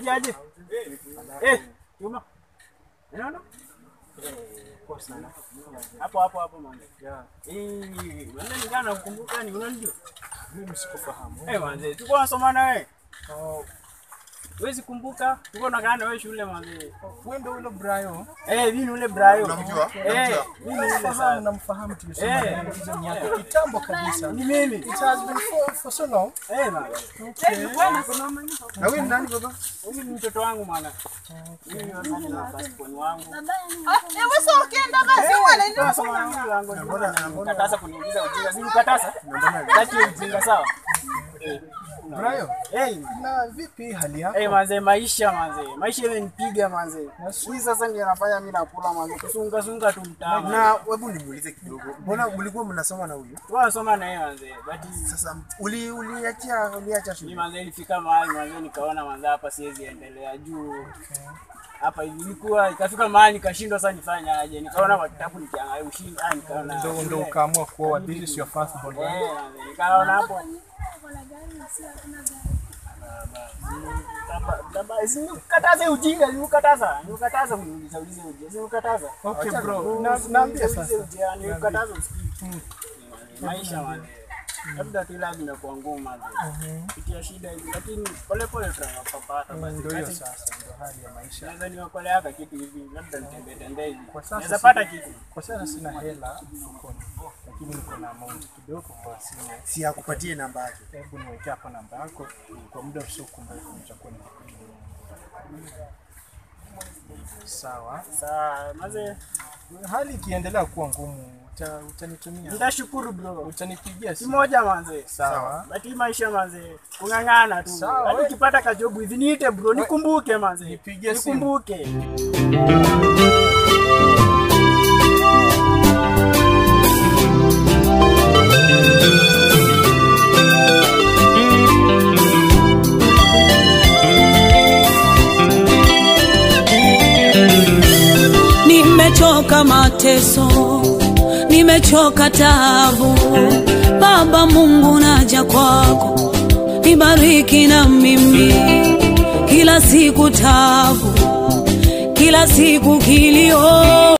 aje aje. Eh, Juma. Unaona? Poa sana. Hapo hapo hapo manze. Yeah. Eh, manze ningana nakumbuka ni unanijua? Mimi sikufahamu. Eh, manze, tulikuwa tunasoma na wewe. Oh, Huwezi kumbuka? Tulikuwa tunakaa na wewe shule manze. wewe ndio yule Brayo. Eh, mimi ni ule Brayo. Unamjua? Eh, mimi ni ule Fahamu sana. namfahamu tulisoma Eh. naye hizo miaka kitambo kabisa. Ni mimi. It has been for, for so long. Eh, manze. Na wewe ni nani baba? Huyu ni mtoto wangu mwana. Mimi ni mwana na passport wangu. Katasa kuniuliza ujinga. Si ukatasa? Kati ya ujinga sawa? Brayo, Eh, na vipi hali yako? Eh, manze maisha manze. Maisha ile nipiga manze. Hii sasa ndio nafanya mimi nakula manze. Kusunga sunga tu mtaani. Na hebu nimuulize kidogo. Mbona mlikuwa mnasoma na huyu? Tunasoma na yeye manze. But Sasa uli uliachia uliacha mimi shule. manze ilifika mahali manze nikaona manze hapa siwezi endelea juu. Hapa ilikuwa ikafika mahali nikashindwa sasa nifanye aje. Nikaona kwa kitabu nikiangalia ushindi, ah nikaona. Ndio ndio ukaamua kuoa. This is your first born. right? Eh, manze, nikaona hapo Sikukataza ujinga, sikukataza. Nikukataza kuniuliza ulize ujinga. Sikukataza. Okay bro. Na naambia sasa. Nikukataza usikii. Maisha manze. Labda tu ila zimekuwa ngumu manze. Pitia shida hizi lakini pole pole tutapata basi. Ndio hiyo Basi, sasa ndio hali ya maisha. Naweza niokoleaka kitu hivi, labda nitembee tembee hivi. Kwa sasa Naweza si- pata kitu. Kwa sasa sina hela mfukoni. Lakini niko na amount kidogo kwa simu. Si akupatie namba yake. Hebu niwekee hapa namba yako kwa muda usiokuwa mrefu nitakuwa nikupigia. Sawa. Sawa, maze Hali ikiendelea kuwa ngumu uta, utanitumia. nitashukuru bro. Utanipigia Si simu. moja manze. Sawa. Bati maisha manze, kung'ang'ana tu. Sawa, Hadi we- ukipata kajobu hivi niite bro, nikumbuke manze. Nipigie simu. Nikumbuke. Nimechoka mateso, nimechoka taabu. Baba Mungu, naja kwako, nibariki na mimi. Kila siku taabu, kila siku kilio